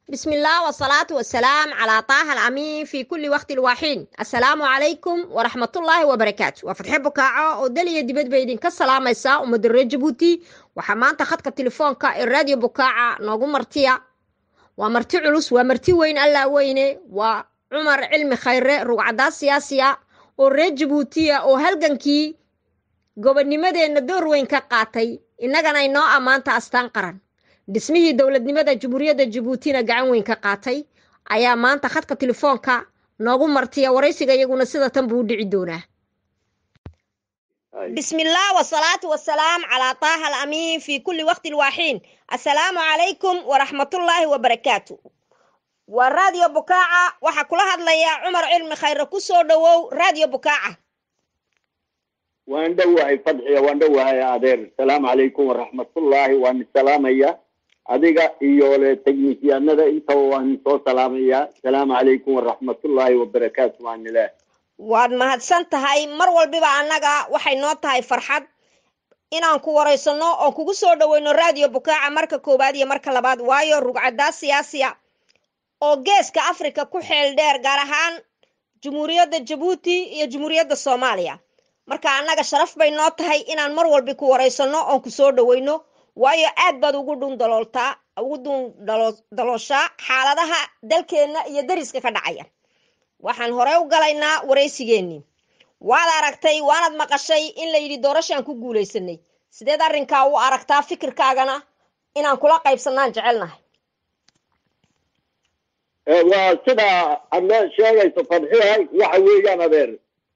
بسم الله والصلاة والسلام على طه الأمين في كل وقت الواحين السلام عليكم ورحمة الله وبركاته وفتح بكاعة ودليا دبد بيدين كالسلام يسا ومدر جبوتي وحمان تخطك التليفون كا الراديو بكاعة نوغو مرتيا ومرتي علوس ومرتي وين ألا ويني وعمر علمي خير رقعدا سياسية وريد جبوتيا وهلغنكي gobonnimadeenna door weyn ka qaatay innagana inoo ammaanta astaan qaran dhismihii dowladnimada jamhuuriyadda jabuutina gacan weyn ka qaatay ayaa maanta khadka telefoonka noogu martiya waraysiga iyaguna sida tan buu u dhici doonaa بسم الله والصلاة والسلام على طه الأمين في كل وقت الواحين السلام عليكم ورحمة الله وبركاته وراديو بكاعة وحا كل هذا يا عمر علم خير كسو دوو راديو بكاعة waan dhowahay fadxiya waan dhowahay adeer asalaamu calaykum waraxmatullaahi waan salaamaya adiga iyo le teknisyaanada intaba waan soo salaamaya asalaamu calaykum waraxmatullaahi wabarakaatu waan ilaah waad mahadsan tahay mar walbiba annaga waxay noo tahay farxad inaan ku waraysano oon kugu soo dhoweyno raadiyo bukaaca marka koowaad iyo marka labaad waayo rugcadaa siyaasiya oo geeska africa ku xeel dheer gaar ahaan jumhuuriyadda jabuuti iyo jumhuuriyadda soomaaliya marka annaga sharaf bay noo tahay inaan mar walbi ku waraysano oon ku soo dhoweyno waayo aad baad ugu dhun dalooltaa ugu dhun dalooshaa xaaladaha dalkeenna iyo dariska ka dhacaya waxaan hore u galaynaa waraysigeennii waad aragtay waanad maqashay in la yidhi doorashaan ku guulaysanay sideed arrinkaa u aragtaa fikirkaagana inaan kula qaybsanaan jecelnahay waa sida aad sheegayso fadxihay waxa weeyaan adeer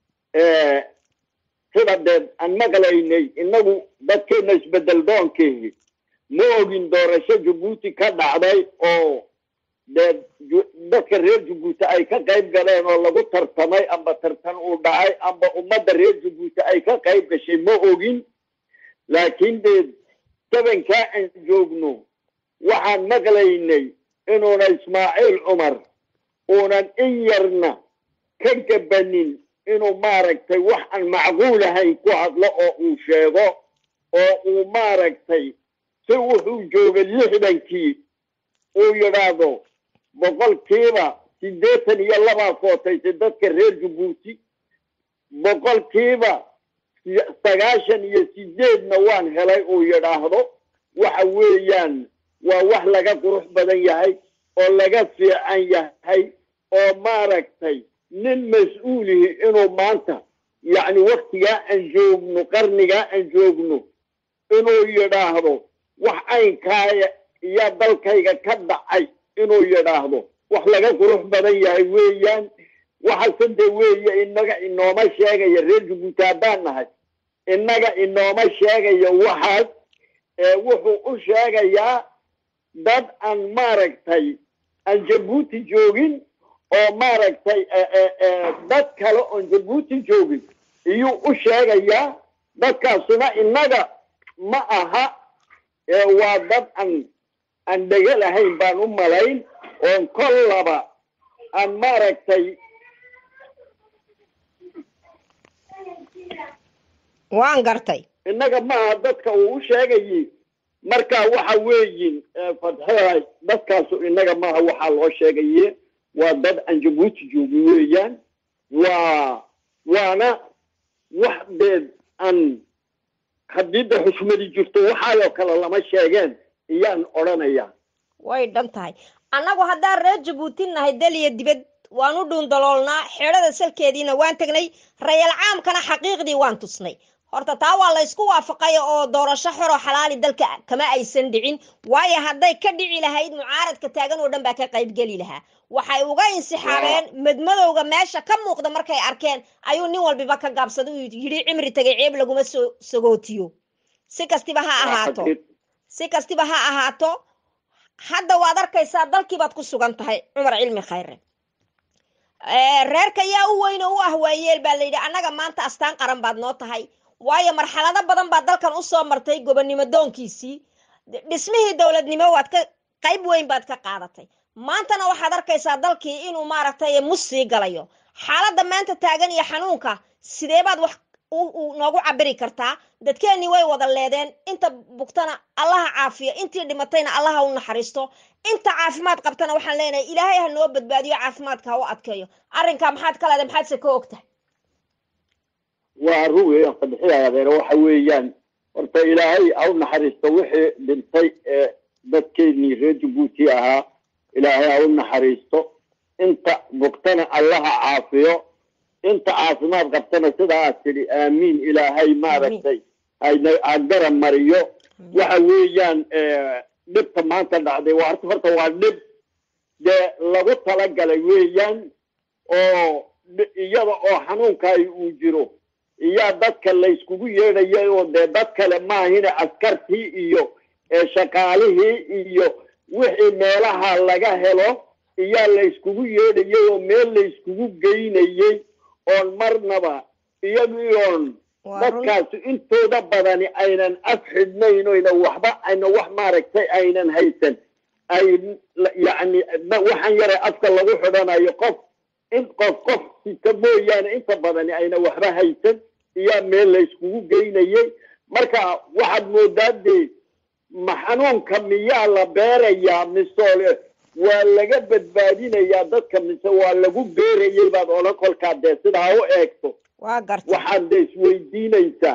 sida dee aan maqlaynay inagu dadkeena isbedel doonkeehi ma ogin doorasho jabuuti ka dhacday oo dee dadka reer jabuuti ay ka qayb galeen oo lagu tartamay amba tartan uu dhacay amba ummadda reer jabuuti ay ka qayb gashay ma ogin laakiin dee tabankaa aan joogno waxaan maqlaynay inuuna ismaaciil cumar uunan in yarna ka gabanin inuu maaragtay wax aan macquul ahayn ku hadlo oo uu sheego oo uu maaragtay si wuxuu joogay lixdankii uu yidhaahdo boqolkiiba siddeetan iyo labaa footaysay dadka reer jabuuti boqolkiiba sagaashan iyo sideedna waan helay uu yidhaahdo waxa weeyaan waa wax laga qurux badan yahay oo laga fiican yahay oo maaragtay nin mas-uulihi inuu maanta yacni waktigaa aan joogno qarnigaa aan joogno inuu yidhaahdo wax caynkaaya iyo dalkayga ka dhacay inuu yidhaahdo wax laga qurux badan yahay weeyaan waxase de weeye inaga inooma sheegaya reer jabuuti haddaan nahay innaga inooma sheegaya waxaas wuxuu u sheegayaa dad aan maaragtay aan jabuuti joogin oo maaragtay dad kale oon jabuuti joogin iyuu u sheegayaa dadkaasuna innaga ma aha waa dad aan aan dhega lahayn baan u malayn oon kollaba aan maaragtay waan gartay innaga maaha dadka uu u sheegayi marka waxa weeyin fadxehay dadkaasu innaga maaha waxaa loo sheegaye waa dad aan jabuuti joogin weeyaan waa waana wax deed aan haddii da xushmadi jirto waxaayoo kale lama sheegeen iyaan odhanaya way dhan tahay annagu haddaan reer jabuuti nahay daliya dibad waan u dhuun daloolnaa xeedhada salkeediina waan tegnay rayal caamkana xaqiiqdii waan tusnay horta taa waa la ysku waafaqay oo doorasho xoroo xalaali dalka kama aysan dhicin waayo hadday ka dhici lahayd mucaaradka taagan oo dhan baa ka qaybgeli lahaa waxay uga insixaabeen madmadowga meesha ka muuqda markay arkeen ayuu nin walbiba ka gaabsaday uu yidhi cimri tagay ceeb laguma soo sagootiyo si kastiba ha ahaato si kastiba ha ahaato hadda waad arkaysaa dalkiibaad ku sugan tahay cumar cilmi khayre reerka yaa u weyn oo u ah waayeel baa layidhi annaga maanta astaan qaran baad noo tahay waayo marxalado badan baa dalkan usoo martay gobonnimo doonkiisii dhismihii dowladnimo waad ka qayb weyn baad ka qaadatay maantana waxaad arkaysaa dalkii inuu maaragtay mus sii galayo xaaladda maanta taagan iyo xanuunka sidee baad wax noogu cabiri kartaa dadkeennii way wada leedeen inta bugtana allaha caafiyo intii dhimatayna allaha u naxariisto inta caafimaad qabtana waxaan leenahay ilaahay ha noo badbaadiyo caafimaadka ha u adkeeyo arrinkaa maxaad ka leedahay maxaadse ka ogtahay waa run weeyaan sadexida adeer waxa weeyaan horta ilaahay ha u naxariisto wixii dhintay ee dadkeennii reer jabuuti ahaa ilaahay ha u naxariisto inta bugtana allaha caafiyo inta caafimaad qabtana sidaa aad tidhi aamiin ilaahay maaragtay ha garab mariyo waxa weeyaan dhibta maanta dhacday waa horta horta waa dhib dee lagu talagalay weeyaan oo iyada oo xanuunkaay uu jiro iyaa dadka layskugu yeedhayay oo dee dad kale maahine askartii iyo shaqaalihii iyo wixii meelaha laga helo iyaa layskugu yeedhayay oo meel layskugu geynayey oon marnaba iyagii oon dadkaasi intooda badani aynan af xidhnayn oyna waxba ayna wax maaragtay aynan haysan ay yacni waxaan yare afka lagu xidhanayo qof in qof qof sita mooyaane inta badani ayna waxba haysan iyaa meel layskugu geynayay marka waxaad moodaa dee ma xanuunka miyaa la beerayaa mise waa laga badbaadinayaa dadka mise waa lagu beerayay baad odhan kolkaa dee sidaa u eegto waxaad de isweydiinaysaa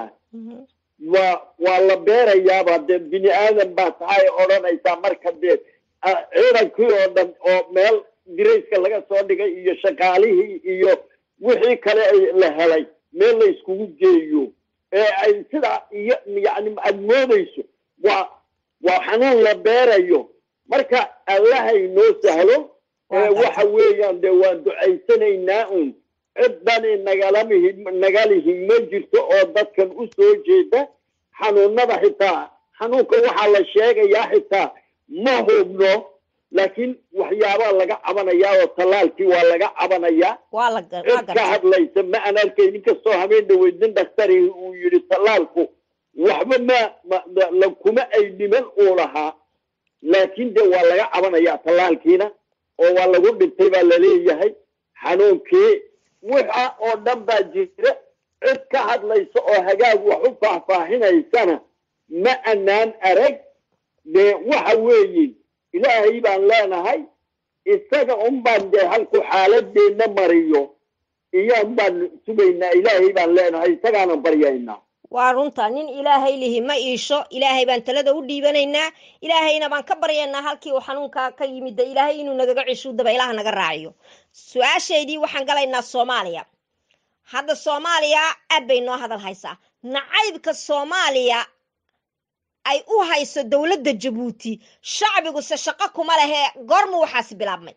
waa waa la beerayaaba dee bini aadan baa tahay odhanaysaa marka dee ciidankii oo dhan oo meel dirayska laga soo dhigay iyo shaqaalihii iyo wixii kale la helay meel la iskugu geeyo ee ay sidaa iyo yacni aad moodayso waa waa xanuun la beerayo marka allahay noo sahlo waxa weeyaan dee waan ducaysanaynaa un ciddani nagalamihi nagalihi ma jirto oo dadkan u soo jeeda xanuunada xitaa xanuunka waxaa la sheegayaa xitaa ma hubno laakiin waxyaabaa laga cabanayaa oo tallaalkii waa laga cabanayaa cid ka hadlaysa ma aan arkay nin kastoo habeen dhaweyd nin dhaktari uu yidhi tallaalku waxba ma lakuma ay dhiman uu lahaa laakiin de waa laga cabanayaa tallaalkiina oo waa lagu dhintay baa laleeyahay xanuunkii waxa oo dhan baa jira cid ka hadlaysa oo hagaag wax u faahfaahinaysana ma anaan arag dee waxa weeye ilaahay baan leenahay isaga un baan dee halku xaaladeenna mariyo iyaan baan sugaynaa ilaahay baan leenahay isagaanan baryaynaa waa runta nin ilaahay lihi ma iisho ilaahay baan talada u dhiibanaynaa ilaahayna baan ka baryaynaa halkii uu xanuunka ka yimid ilaahay inuu nagaga cishu dabaylaha naga raaciyo su-aashaydii waxaan galaynaa soomaaliya hadda soomaaliya aad bay noo hadal haysaa nacaybka soomaaliya ay u hayso dowladda jabuuti shacbiguse shaqo kuma lehe goormu waxaasi bilaabmay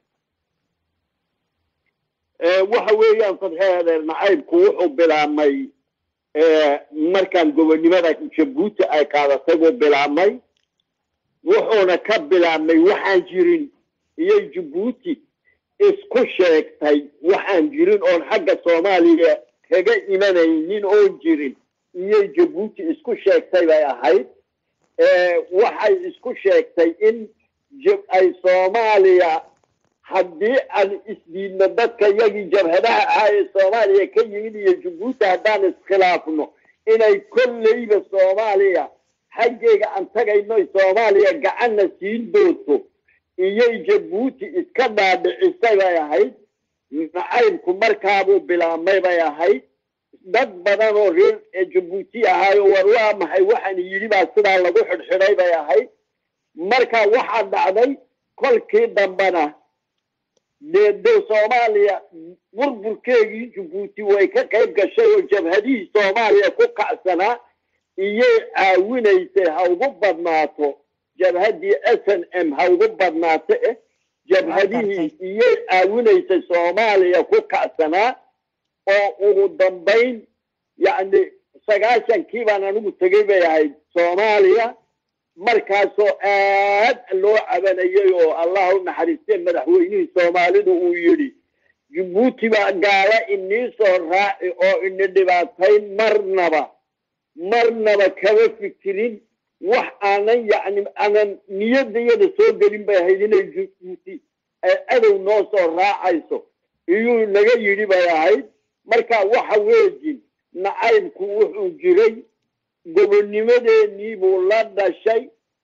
waxa weeyaan sadxee adeer nacaybku wuxuu bilaabmay markaan gobonnimada jabuuti ay qaadatay buu bilaabmay wuxuuna ka bilaabmay waxaan jirin iyay jabuuti isku sheegtay waxaan jirin oon xagga soomaaliya kaga imanaynin oon jirin iyay jabuuti isku sheegtay bay ahayd waxay isku sheegtay in ay soomaaliya haddii aan isdiidno dadka yagii jabhadaha ahaa ee soomaaliya ka yimid iyo jabuuti haddaan iskhilaafno inay kolleyba soomaaliya xaggeega aan tagayno soomaaliya gacanna siin doonto iyay jabuuti iska dhaadhicisay bay ahayd nacaybku markaabuu bilaabmay bay ahayd dad badan oo reer jabuuti ahaayo war waa maxay waxaan yidhi baa sidaa lagu xidhxidhay bay ahayd marka waxaa dhacday kolkii dambena dee de soomaaliya burburkeegii jabuuti way ka qayb gashay oo jabhadihii soomaaliya ku kacsanaa iyay caawinaysay ha ugu badnaato jabhaddii s n m ha ugu badnaato eh jabhadihii iyay caawinaysay soomaaliya ku kacsanaa oo ugu dambayn yacni sagaashankii baan anigu tegay bay ahayd soomaaliya markaasoo aad loo cabanayay oo allah u naxariistee madaxweynihii soomaalidu uu yidhi jabuuti baa gaala inii soo raaci oo ini dhibaatayn marnaba marnaba kama fikirin wax aanan yacni aanan niyadayada soo gelin bay ahayd inay jabuuti ay adow noo soo raacayso iyuu naga yidhi bay ahayd marka waxa weejin nacaybku wuxuu jiray gobonnimadeenii buu la dhashay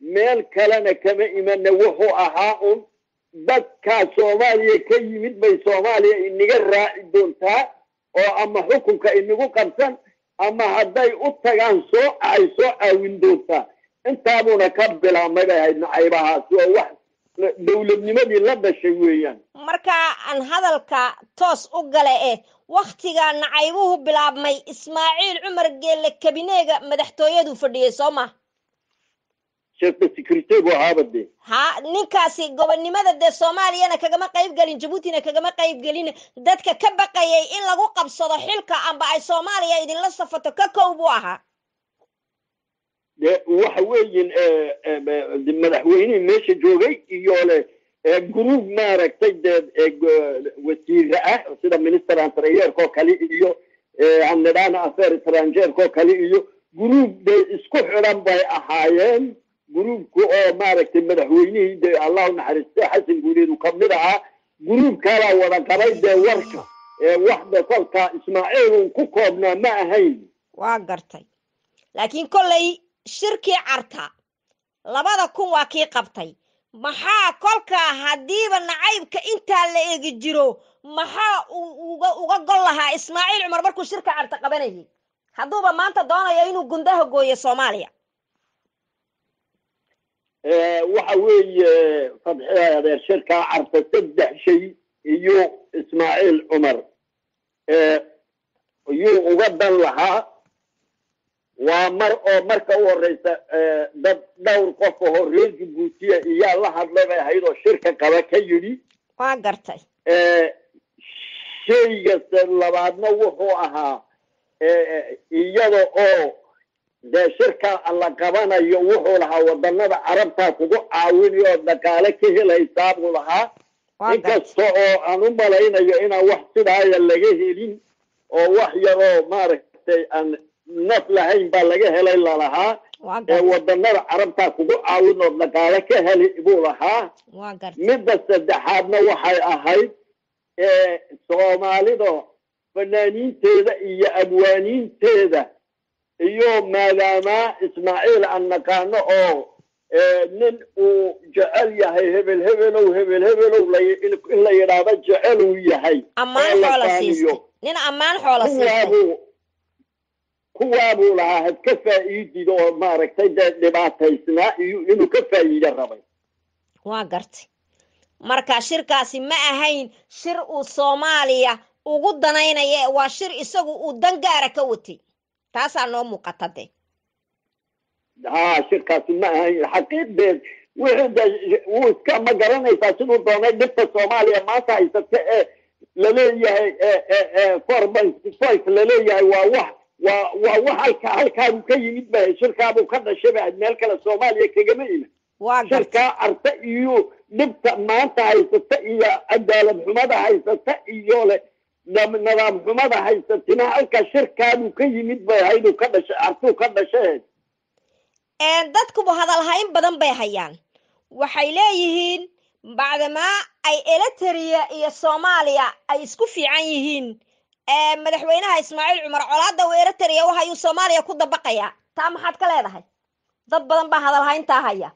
meel kalena kama imana wuxuu ahaa un dadkaa soomaaliya ka yimid bay soomaaliya inaga raaci doontaa oo ama xukunka inagu qabsan ama hadday u tagaan soo ay soo caawin doontaa intaabuuna ka bilaabmay bay ahayd nacaybahaasi oo wax dowladnimadii la dhashay weeyaan marka aan hadalka toos u gale eh wakhtiga nacaybuhu bilaabmay ismaaciil cumar geelle kabineega madaxtooyadu fadhiyey soo ma sheekta secretary ahaaba dee ha ninkaasi gobonnimada dee soomaaliyana kagama qayb gelin jabuutina kagama qayb gelin dadka ka baqayay in lagu qabsado xilka amba ay soomaaliya idinla safato ka kow buu ahaa de waxa weeyin madaxweynihii meesha joogay iyo le gruub maaragtay dee wasiire ah sida minister antrayeerkoo kale iyo anidhana affair estrangeerkoo kale iyo gruub de isku xidhan bay ahaayeen gruubka oo maaragtay madaxweynihii de allahu naxariiste xasan guuleedu kamid ahaa gruubkaalaa wada qabay dee warka waxda kolka ismaaciil un ku koobnaa ma ahayn waa gartay laakiin kollay shirkii carta labada kun waa kii qabtay maxaa kolkaa haddiiba nacaybka intaa la egi jiro maxaa uga uga gol lahaa ismaaciil cumar markuu shirka carta qabanayay hadduuba maanta doonayo inuu gundaha gooyo soomaaliya waxa weeye fadxida adeer shirkaa carta saddex shay iyo ismaaciil cumar yuu uga dan lahaa waa mar oo marka u horeysa dad dhowr qof oo reer jabuutiya iyaa la hadlay bay ahayd oo shirka qaba ka yidhi waa gartay shayga labaadna wuxuu ahaa iyada oo dee shirka la qabanayo wuxuu lahaa wadanada carabtaa kugu caawinay oo dhaqaale ka helaysaa buu lahaa inkasta oo aan u malaynayo inaan wax sidaaya laga helin oo wax yaroo maaragtay aan naf lahayn baa laga helay lalahaa ee wadanada carabtaa kugu caawin oo dhaqaale ka heli buu lahaa midda saddexaadna waxay ahayd soomaalida fanaaniinteeda iyo abwaaniinteeda iyo maadaama ismaaciil aan naqaano oo nin uu jecel yahay hebel hebelow hebel hebelow in la yidhaahdo jecel uu yahay ammaan xoola siistay nin ammaan xoola siistay kuwaabuu lahaa had ka faa'iidid oo maaragtay dee dhibaataysnaa iyo inuu ka faa'iido rabay waa gartay marka shirkaasi ma ahayn shir uu soomaaliya ugu danaynaya waa shir isagu uu dan gaara ka watay taasaa noo muuqata de ha shirkaasi ma ahayn xaqiiqdeed wixii de wuu iska ma garanaysaa siduu doonay dhibta soomaaliya maanta haysata ee laleeyahay four point five laleeyahay waa wax waa waa wax halka halkaabu ka yimid ba shirkaabuu ka dhashay ba meel kale soomaaliya kagama iman shirkaa arta iyo dhibta maanta haysata iyo cadaalad xumada haysata iyo le nidaam xumada haysatina halka shirkaabuu ka yimid bay ahayduu ka dhashay artuu ka dhashay dadkuba hadalhayn badan bay hayaan waxay leeyihiin bacdamaa ay eliteria iyo soomaaliya ay isku fiican yihiin madaxweynaha ismaaciil cumar colaada u eriteria waxayuu soomaaliya ku dabaqayaa taa maxaad ka leedahay dad badan baa hadalhayntaa haya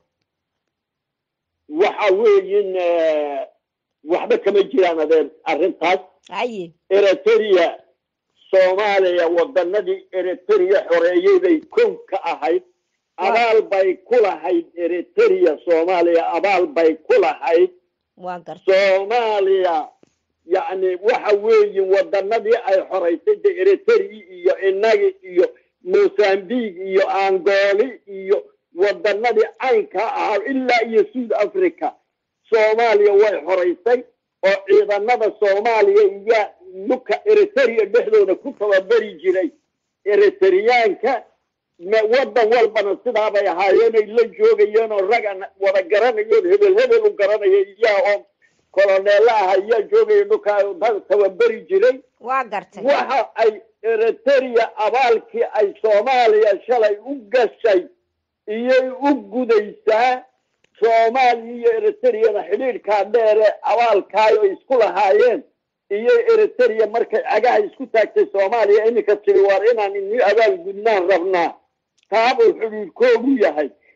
waxa weeyin waxba kama jiraan adeer arrintaas haye eriteria soomaaliya wadanadii eriteria xoreeyey bay kow ka ahayd abaal bay ku lahayd eriteria soomaaliya abaal bay ku lahayd waa garta soomaaliya yacni waxa weeye wadanadii ay xoraysay de eritrea iyo inagi iyo mosambique iyo angoli iyo wadanadii caynka ahaa ilaa iyo south africa soomaaliya way xoraysay oo ciidanada soomaaliya iyo nuka eriteria dhexdooda ku tababari jiray eritriyaanka wadan walbana sidaabay ahaayeenay la joogayeen oo ragan wada garanayoon hebel hebel u garanaya iyaa oo koloneela ah ayaa joogaya nukaa tababari jiray waa gartay waxa ay eriteria abaalkii ay soomaaliya shalay u gashay iyay u gudaysaa soomaaliya iyo eritriyana xidhiidhkaa dheere abaalkaayo isku lahaayeen iyo eriteria markay cagaha isku taagtay soomaaliya iminka tiri waar inaan ini abaal gudnaan rabnaa taabuu xidhiidhkoogu yahay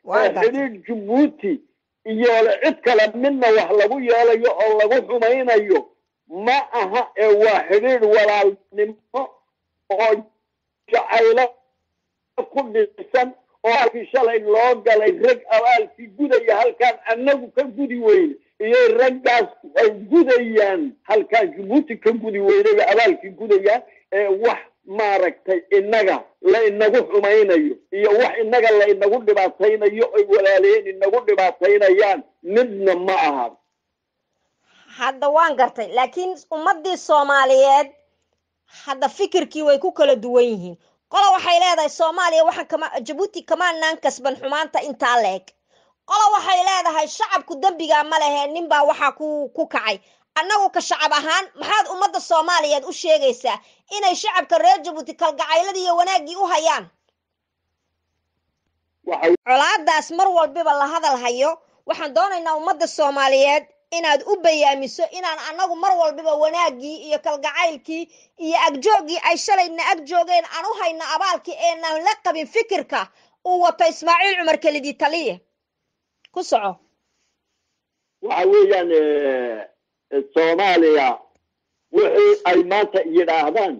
waa gartay xidhiidh jabuuti iyo cid kale midna wax lagu yeelayo oo lagu xumaynayo ma aha ee waa xidhiidh walaalnimo oo jacaylo ku dhisan oo halkii shalay loo galay rag abaalkii gudaya halkaan annagu ka gudi weyne iyo raggaas ay gudayaan halkaan jabuuti ka gudi weynayba abaalkii gudayaan ee wax maaragtay innaga la inagu xumaynayo iyo wax innaga la inagu dhibaataynayo ay walaalayeen inagu dhibaataynayaan midna ma aha hadda waan gartay laakiin ummaddii soomaaliyeed hadda fikirkii way ku kala duwan yihiin qola waxay leedahay soomaaliya waxaan kama jabuuti kamaanaan kasban xumaanta intaa leeg qola waxay leedahay shacabku dembigaa ma lehe ninbaa waxaa ku ku kacay annagu ka shacab ahaan maxaad ummadda soomaaliyeed u sheegaysaa inay shacabka reer jabuuti kalgacayladii iyo wanaaggii u hayaan waxa colaadaas mar walbiba la hadal hayo waxaan doonaynaa ummadda soomaaliyeed inaad u bayaamiso inaan annagu mar walbiba wanaaggii iyo kalgacaylkii iyo agjooggii ay shalayna ag joogeen aan u hayno abaalkii eenaan la qabin fikirka uu wato ismaaciil cumar kelidii taliye ku soco waxa weeyaan soomaaliya wixii ay maanta yidhaahdaan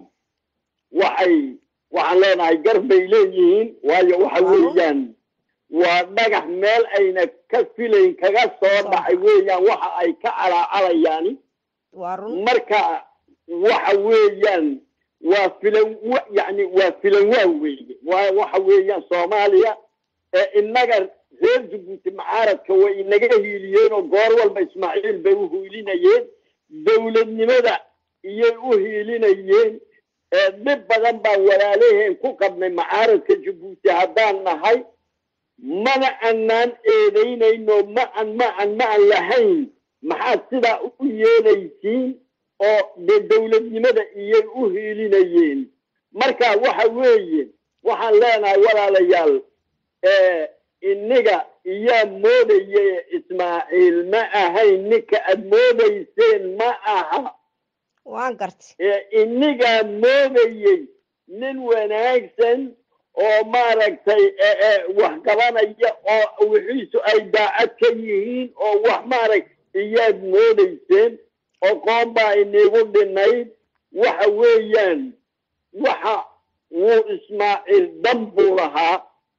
waxay waxaan leenahay gar bay leeyihiin waayo waxa weeyaan waa dhagax meel ayna ka filayn kaga soo dhacay weeyaan waxa ay ka calaacalayaan waa run marka waxa weeyaan waa filan wa- yacni waa filan waa weeye waa waxa weeyaan soomaaliya ee innaga reer jabuuti macaaradka way inaga hiiliyeen oo goor walba ismaaciil bay u hiilinayeen dowladnimada iyay u hiilinayeen ee dhib badan baan walaalaheen ku qabnay macaaradka jabuuti haddaan nahay mana anaan eedaynayno ma an ma an ma an lahayn maxaad sidaa u yeelaysiin oo dee dowladnimada iyay u hiilinayeen marka waxa weeye waxaan leenahay walaalayaal ee inniga iyaa moodaya ismaaciil ma ahayn ninka aad moodayseen ma aha waan gartay ee innigaa moodayey nin wanaagsan oo maaragtay ee ee wax qabanaya oo wixiisu ay daacad ka yihiin oo wax maarag iyaad moodayseen oo qoon baa inigu dhinayd waxa weeyaan waxa wuu ismaaciil dan buu lahaa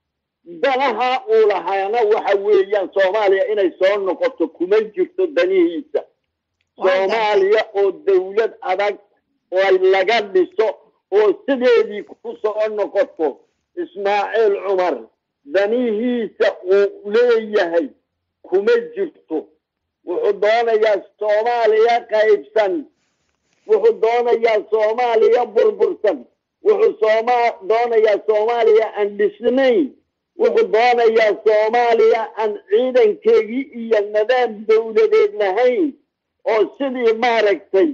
danaha uu lahaana waxa weeyaan soomaaliya inay soo noqoto kuma jirto danihiisa soomaaliya oo dawlad adag oo laga dhiso oo sideedii ku soo noqoto ismaaciil cumar danihiisa uu leeyahay kuma jirto wuxuu doonayaa soomaaliya qaybsan wuxuu doonayaa soomaaliya burbursan wuxuu sooma doonayaa soomaaliya aan dhisnayn wuxuu doonayaa soomaaliya aan ciidankeegii iyo nidaam dawladeed lahayn oo sidii maaragtay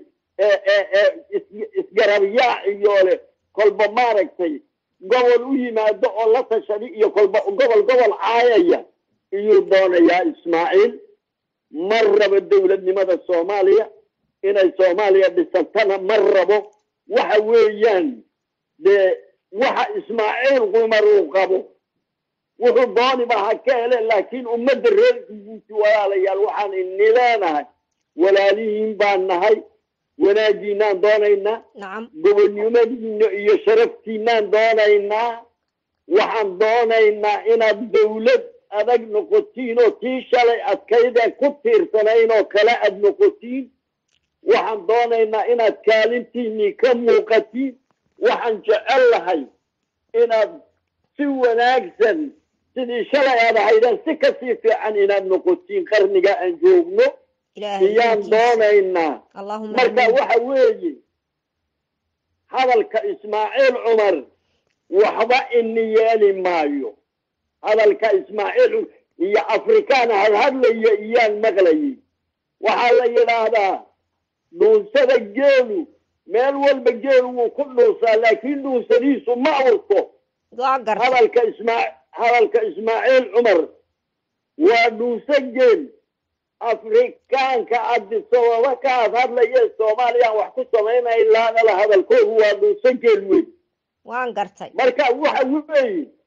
isgarabyaa iyo leh kolba maaragtay gobol u yimaado oo la tashadi iyo kolba gobol gobol caayaya iyuu doonayaa ismaaciil ma rabo dowladnimada soomaaliya inay soomaaliya dhisantana ma rabo waxa weeyaan dee waxa ismaaciil qumar uu qabo wuxuu dooniba ha ka hele laakiin ummadda reer jabuuti walaalayaal waxaan ini leenahay walaalihiin baan nahay wanaagiinaan doonaynaa nacam gobonnimadiina iyo sharaftiinaan doonaynaa waxaan doonaynaa inaad dawlad adag noqotiin oo tii shalay adkaydeen ku tiirsanayn oo kale aad noqotiin waxaan doonaynaa inaad kaalintiinii ka muuqatiin waxaan jecel lahay inaad si wanaagsan sidii shalay aad ahaydeen si kasii fiican inaad noqotiin qarniga aan joogno ilaahay iyaan idinkiisa. doonaynaa allahuma marka amiin. waxa weeye hadalka ismaaciil cumar waxba ini yeeli maayo hadalka ismaaciil iyo afrikaan hadhadlaya iyaan maqlayay waxaa la yidhaahdaa dhuunsada geelu meel walba geelu wuu ku dhuusaa laakiin dhuunsadiisu ma urto waa gartay hadalka ismaa hadalka ismaaciil cumar waa dhuuso geel afrikaanka adisababa ka ad hadlaya soomaaliyaan wax ku samaynay laanala hadalkoodu waa dhuuso geel wey waan gartay marka waxa weeye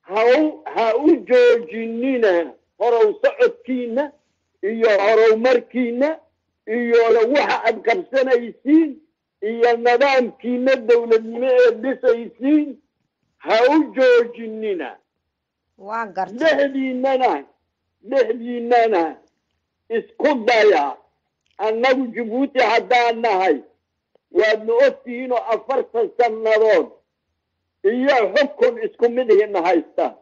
hau ha u joojinina horow socodkiina iyo horowmarkiina iyo waxa aad qabsanaysiin iyo nidaamkiina dowladnimo ee dhisaysiin ha u joojinina waa gartay dhexdiinana dhexdiinana isku daya annagu jabuuti haddaan nahay waadna ogtihiin oo afartan sannadood iyo xukun isku mid ihina haysta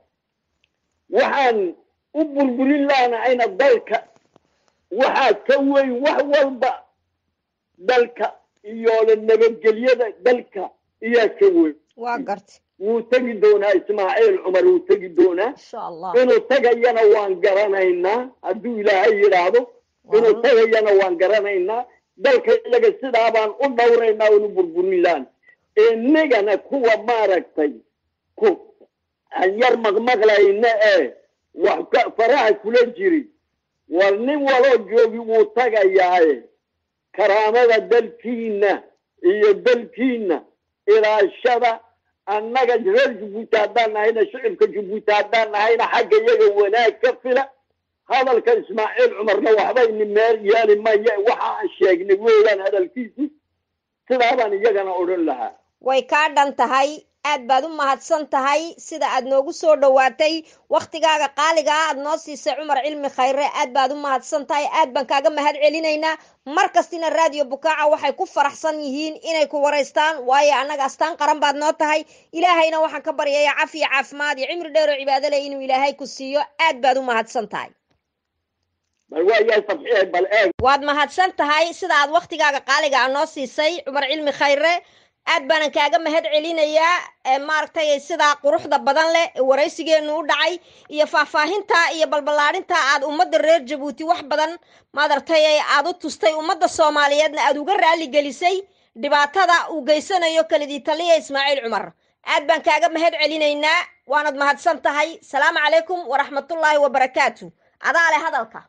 waxaan u burburin lahnahayna dalka waxaa ka weyn wax walba dalka iyo nabadgelyada dalka iyaa ka weyn waa gartay wuu tegi doonaa ismaaciil cumar wuu tegi doonaa insha allah inuu tagayana waan garanaynaa hadduu ilaahay yidhaahdo inuu tagayana waan garanaynaa dalka iyaga sidaa baan u dhawraynaa unu burburin laan inagana kuwa maaragtay ku aan yar maqmaqlayna ee wax ka faraha kula jiri war nin waloo joogi wuu tagayaaye karaamada dalkiina iyo dalkiina ilaashada annaga reer jabuuti haddaan nahayna shicibka jabuuti haddaan nahayna xagga iyaga wanaag ka fila hadalka ismaaciil cumarna waxbayni meel yeeli maya waxa aan sheegnay weeyaan hadalkiisi sidaa baan iyagana odhan lahaa way kaa dhan tahay aad baad u mahadsan tahay sida aad noogu soo dhowaatay wakhtigaaga qaaligaa aad noo siisay cumar cilmi khayre aad baad u mahadsan tahay aad baan kaaga mahad celinaynaa mar kastina raadiyo bukaaca waxay ku faraxsan yihiin inay ku waraystaan waayo annaga astaan qaran baad noo tahay ilaahayna waxaan ka baryaya cafiya caafimaad iyo cimri dheer oo cibaado leh inuu ilaahay ku siiyo aad baad u mahadsan tahay bal waayahay fadxiye bal eeg waad mahadsan tahay sida aad wakhtigaaga qaaliga a noo siisay cumar cilmi khayre aad baanan kaaga mahad celinayaa maaragtay sidaa quruxda badan leh ee waraysigeenu u dhacay iyo faahfaahinta iyo balballaadhinta aad ummadda reer jabuuti wax badan maaragtay aad u tustay ummadda soomaaliyeedna aad uga raali gelisay dhibaatada uu geysanayo kelidii taliya ismaaciil cumar aad baan kaaga mahad celinaynaa waanad mahadsan tahay salaamu calaykum waraxmatullaahi wabarakaatu adaa leh hadalka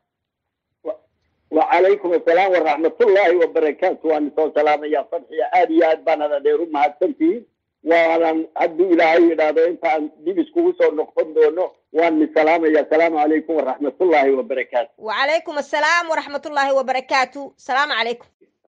وعليكم السلام ورحمة الله وبركاته وأنا سو سلام يا فتحي آدي آد بنا هذا ديرو ما هتنتي وأنا أدو إلهي إلى هذا أنت دي بسكوس أو نقطن دونه وأنا سلام يا سلام عليكم ورحمة الله وبركاته وعليكم السلام ورحمة الله وبركاته سلام عليكم